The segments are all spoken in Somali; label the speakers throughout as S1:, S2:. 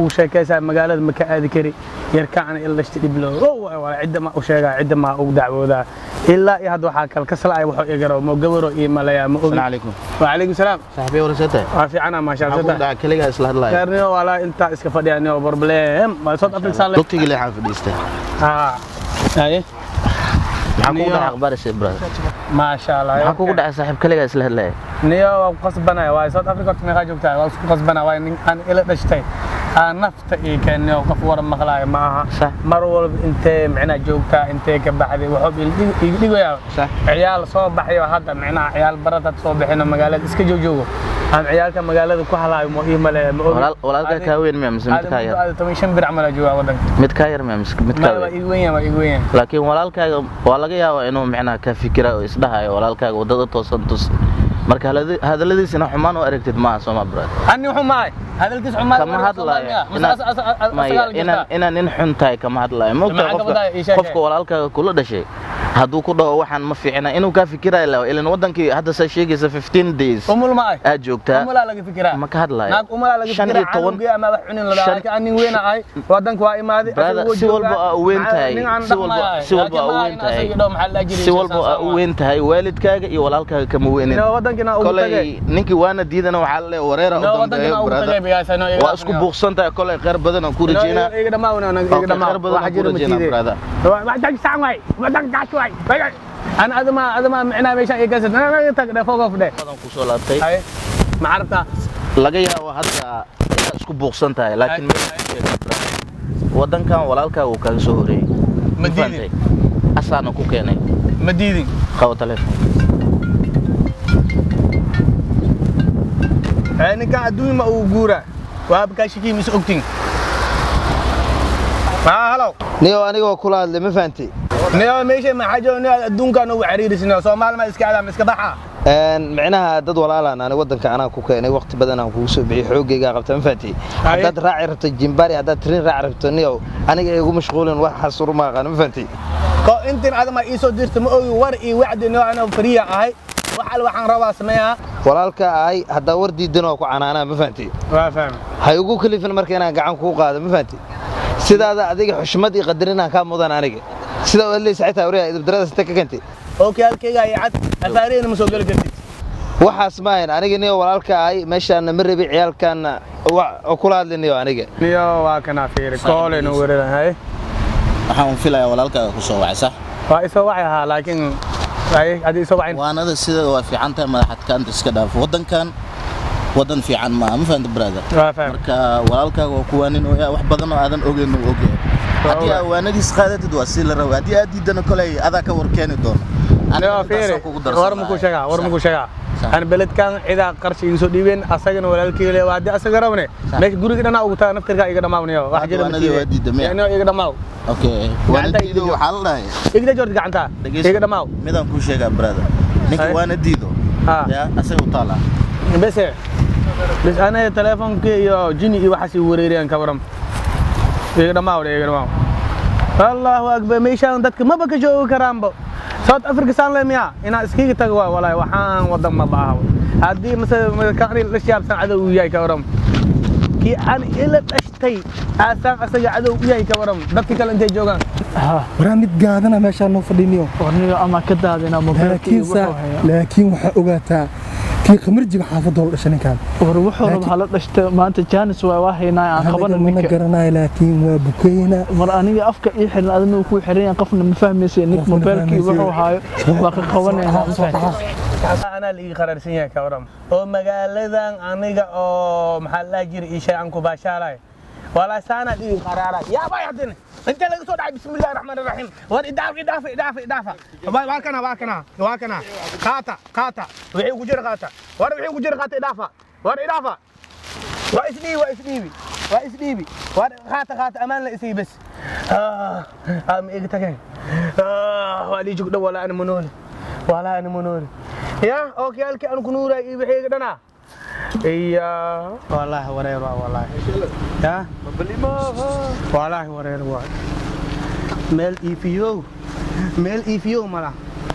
S1: kuu sheekaysaa magaalada ma ka aadi kari yarkaana ila dhashta dhiblo waa cidda ma u sheegaa cidda ma ugu dacwoodaa ilaa iyo hadda waxaa kal kasla'ay waxuu igaro mo gabaro iyo malaya ma ogi
S2: calaykum
S1: wacalaykum salaam
S2: saaxiibay warasata
S1: waa fiicana maasha
S2: maxaa ku
S1: allah
S2: dhaca keligaa isla hadlaya
S1: gaarniyo walaa intaa iska fadhiya niyo problem waa south africa saan le
S2: dugtigii leexaan fadhiistay
S1: haa haye
S2: maxaa kugu
S1: Niyo.
S2: dhaca akhbaarisa brother
S1: maasha allah
S2: maxaa kugu dhacay saaxiib keligaa isla hadlaya
S1: niyo waa ku qasbanaya waa south africa horta meeqaa joogtaa waa isku qasbanaya waa nin aan ila dhashtay aan nafta ii keenniyo qof waran maqlaayo ma aha
S2: Sax.
S1: mar walba intee micnaa joogtaa intee ka baxday wuxuu iga dhigayaa
S2: Sax.
S1: ciyaal soo baxayo hadda micnaha ciyaal barad had soo bixino magaalada iska joojoogo aan ciyaalka magaalada ku halaayo ma ii maleeya ma ogi
S2: Walaal- walaalkaa kaa weyn miya mise mid kaa yar
S1: aada toban shan bir camal aa joogaa waddanka
S2: mid kaa yar miya mise mid kaa
S1: ma waa
S2: weyn
S1: iga weyn yahay waa iga weyn yahay
S2: laakiin walaalkaaga waa laga yaabaa inuu micnaha ka fikira oo isdhahayo walaalkaaga waddada toosan tus marka haladi- hadalladiisina xumaan u aragtid maaha sooma brother
S1: ani wuxuu mahay hadalkiis xumaa
S2: kama hadlaayo inaan- maya inaan inaan nin xun tahay kama hadlaayo
S1: Maxaa
S2: mogta
S1: ka
S2: qofka
S1: wadaya? Ii sheeg.
S2: qofka walaalkaaga kula dhashay hadduu ku dhaho waxaan ma fiicna inuu kaa fikirayo la ilan wadankii hadda saa sheegaysa 15 days
S1: umul maay
S2: aad joogtaa
S1: umulaa laga fikiraa
S2: ma ka hadlaayo
S1: naag umulaa laga
S2: shan
S1: fikiraa
S2: iyo toban
S1: canugiya ama wax cunin ladaa
S2: shan-
S1: laakiin aan nin weyn ahay wadanka waa imaaday
S2: Brother,
S1: asaga wuu
S2: si walba
S1: joogaa.
S2: aa u weyn
S1: Maxaa-
S2: tahay,
S1: nin aan
S2: si walba-
S1: dhaqmayo.
S2: si walba
S1: Laakiin
S2: aa u
S1: ma
S2: weyn
S1: in
S2: tahay.
S1: asaga dhow maxaa la jiray
S2: si walba aa u weyn tahay waalidkaaga iyo walaalkaaga kama weynin
S1: Ina wadankina ugu tagay
S2: kolay ninkii waana diidana waxaa la leeyahay wareera u
S1: Ina
S2: dambeeyo
S1: wadankina ugu
S2: brother.
S1: tagay biyaasa no iga
S2: waa isku buuqsan tahay kolay khayr badan aan ku rajeynaa
S1: iga dhamaa wana iga
S2: Okay,
S1: dhamaa
S2: khayr badan
S1: waxa
S2: aan ku
S1: jira
S2: rajeynaa,
S1: matiide
S2: brother.
S1: wadan saan way wadan gaas way ana adama adama micnaa meeshaan iga gasad ana tag dhe fogof dhe
S2: badan ku soo laabtay
S1: ay ma aragtaa
S2: laga yaabo hadda inaad isku buuqsan tahay laakiin
S1: Ay.
S2: meel ku sheega, brother. wadankan walaalkaaga uu kaaga soo horeeyey
S1: Ma
S2: Ma
S1: diidin.
S2: fahantay? asaana ku keenay
S1: ma diidin
S2: qabo telefoon
S1: ee ninkan adduun ma uu guuraa waa abkaashikii mise ogtin haa halow
S3: niyo anigoo kula hadlay ma fahantay
S1: niyo meesha maxaa jooga niyo adduunkaan ugu cariirisnay soomaali ma iska adaa ma iska baxa
S3: Een, micnaha dad walaalaan ani wadanka anaa ku keenay waqti badan aan kugu soo bixiyey xoogaygaa qabta ma fahantay
S1: Haye.
S3: haddaad raaci rabto jimbari haddaad trin raaci rabto niyow aniga igu mashquulin wax xasur ma aqaan ma fahantay
S1: ko intin adama ii soo dirta ma ogi war ii wacdi niyo anoo fariya ahay wax al waxaan rabaa sameeyaa
S3: walaalka ahay haddaa war diidan oo ku canaanaa ma fahantay
S1: waa fahmi
S3: ha igu kalifin marka inaan gacan kuu qaado ma fahantay sidaada adiga xushmad iyo qadarinaan kaa mudan aniga sida u hadlaysa xitaa wariya idabdaradaas inta ka keentay
S1: okay halkayga iyo cad afaariyana ma soo geli kartid
S3: waxaas maahan aniga niyo walaalka ahay meeshaana ma rabi ciyaalkaana wa- oo kula hadli niyo aniga
S1: niyo waa kana fiiri koolenu weerarahay
S2: waxaan filayaa walaalkaaga ku soo wacay sax
S1: waa isoo wacay ahaa laakiin ay hadii isoo wacin
S2: waanada sideeda waa fiican tahay madaxadkaanta iska dhaaf wadankan wadan fiican maaha ma fahanta brother
S1: waa fahmi
S2: marka walaalkaaga waa kuwaanin oo yaa wax badan oo aadan ogeyn uu ogyahay haddii aa waanadiis qaadatid waa sii la raba haddii aad diidana koley adaa ka war keeni doono
S1: niyo fiiri war muku sheegaa war muku sheegaa aan beledkan cidaa qarshi iga soo dhiibeen asagana walaalkii le waa haddii asaga rabne meesha guriga dhanaa ugu taga naftirkaa iga dhammaawniyo wax
S2: Hadda
S1: jira
S2: waanadii waa diidda miya?
S1: niyo iga dhammaaw
S2: okay
S1: Gacanta
S2: waanadiido
S1: idijo.
S2: waxaa la dhahay
S1: igda jordi gacanta
S2: dhegeyso.
S1: iga dhammaaw
S2: midaan kuu sheegaa brother ninka
S1: Ay.
S2: waana diido
S1: Ah.
S2: yaa asaga u taala
S1: bese bes aniga teleefonkii iyo jini iyo waxaas i wareeriyaan ka waram iga dhammaaw dhe iga dhammaaw allahu akbar meeshaan dadka maba ka joogi karaanba south africa saan le miya inaa iskiga tago waay walaahi waxaan wadan ma baaha haddii mase kani la shaabsan cadow uu yahay ka waram kii aan ila dhashtay aasaan asaga cadow u yahay ka waram dadka kale intay joogaan
S4: waraa mid gaadana meeshaan noo fadhiniyo
S5: warniyo ama ka daadina
S4: laakiin saa laakiin waxaa ogaataa kii khamarjiga xaafadoo la dhashay ninkaan
S5: war wuxuu raba hala dhashta maanta jaanis waa waa haynaa aan qabana
S4: mana
S5: ninka
S4: garanayo laakiin waa bukeyna
S5: mar aniga afka ii xiran adina ku xiran yahay qofna ma fahmaysa nik
S4: Qofna ma
S5: mobaylkii
S4: fahmaysa.
S5: wuxuu haayo waa ka qabanayna ma fahmaysa
S1: anaa la ii qaraarsan yahay ka waram oo magaaladan aniga oo maxaa la jira ii shay aan ku baashaalay walaa saana ii qaraaray yaa bay hadin inta laga soo dhacay bismillaahir rahmaanir rahiim war idaaf idaaf idaaf idaaf waa kana waa kana waa kana qaata qaata wixii ku jira qaata war wixii ku jira qaata idaafa war idaafa waa isdhiibi waa isdhiibi waa isdhiibi war qaata qaata amaan la isii bas ah ah ma iga tageen ah waa lii jugdho walaa ana manooli walaa ana manooli ya okay halkii aan ku nuuray iyo wixii iga dhanaa iya wallaahi wareer waa wallaahi ya wallaahi wareer waa meel iifiyow meel iifiyow mala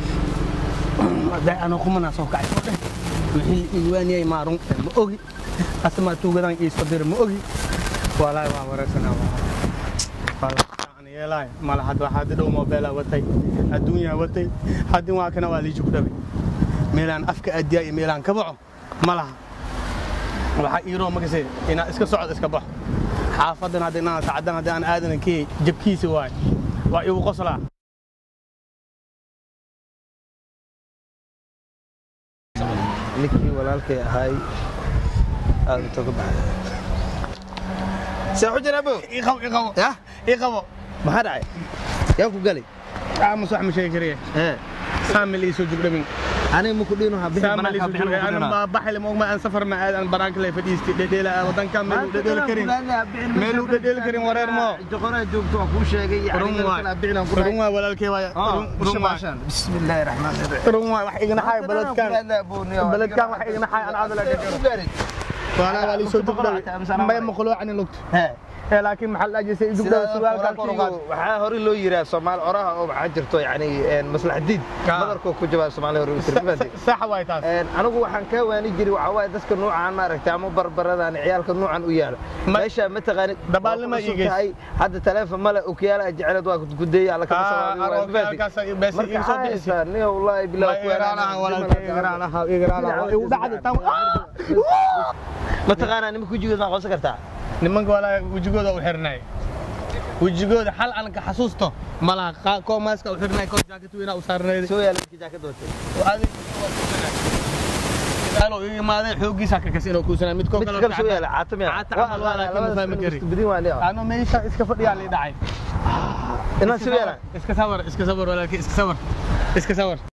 S1: hadday anoo kumanaa soo kacay soo dheh wixii iiwaaniyay maarun ma ogi asamaa tuugadaan ii soo dira ma ogi walahi waa wareersanaa aan yeelaay mala hadda waxaa hadda dhow moobeelaa watay adduunyaa watay haddin waa kana waa liiji ku dhabay meelaan afka addiyaa iyo meelaan ka baxo ma laha waxaa iiroo magase inaa iska socod iska baxo xaafadan hadda inaan sacdan hadda aan aadanan kiyey jabkiisi waay waa igu qoslaa
S3: ninkii walaalkay ahaay aad inta ka baxay see xujin abo
S1: ii qabo ii qabo
S3: yah
S1: ii qabo
S3: maxaa dhacay yaa ku galay
S1: aamus wax ma sheegi kariye
S3: ee
S1: saamil ii soo jugdhabin
S3: aniga maku dhiino ha bixin
S1: saamil ii
S3: banaanka
S1: soo
S3: bixin
S1: jugdhabin
S3: maku
S1: anan baa baxay lama ogma aan safar ma aad aan banaanka lay fadhiistay dhedheela wadanka meeluu dhedheeli karin meeluu dhedheeli karin wareer moo
S3: joqoraa joogto waan kuu sheegay
S1: run waay run waay walaalkay waay run run waay
S3: bismillaahi raxmaani raxiim
S1: run waay wax igna xay baladkan baladkan wax igna xay aan adala ka jiro waana waa lii soo jugdhabay may maqluucani lugta ee laakiin maxaa la ajisay jugdhabay surwaalkan kor u qaad
S3: waxaa hore loo yiraa soomaali oraha oo waxaa jirto yani maslax diid
S1: Ah.
S3: badarkoo ku jabaa soomaali hore u tiri
S1: sax waay taas
S3: anigu waxaan kaa waani jiray waxaa waaye dadka nuucaan maaragtay ama barbaradan ciyaalka nuucan u yaala
S1: Ma-
S3: meesha mataqaanid
S1: Dabaalnima
S3: waa ku cusub
S1: iigeys.
S3: tahay, hadda taleefon male okiyaala jecelad waa gudeeya alla kama marka nin wallaahi bilaa mataqaanaa nimanka wejigood maa qoonsan kartaa
S1: nimanka walaa wejigooda u xirnay wejigooda hal aan ka xasuusto malaha koo maaska u xirnay koo jaakat weynaa u saarnayd
S3: soo yaala ninka jaakada watay
S1: alo ii imaaday xooggiisa ka kasi inuu kuusanaa mid koo
S3: midka
S1: kale
S3: kale soo yaala caatamiya
S1: Caata camal waa laakiin ma fahmi kari.
S3: bidin waa liya
S1: ano meesha iska fadhiyaa lii dhacay
S3: inaan soo yaala
S1: iska sawir iska sawir walaalkii iska sawir iska sawir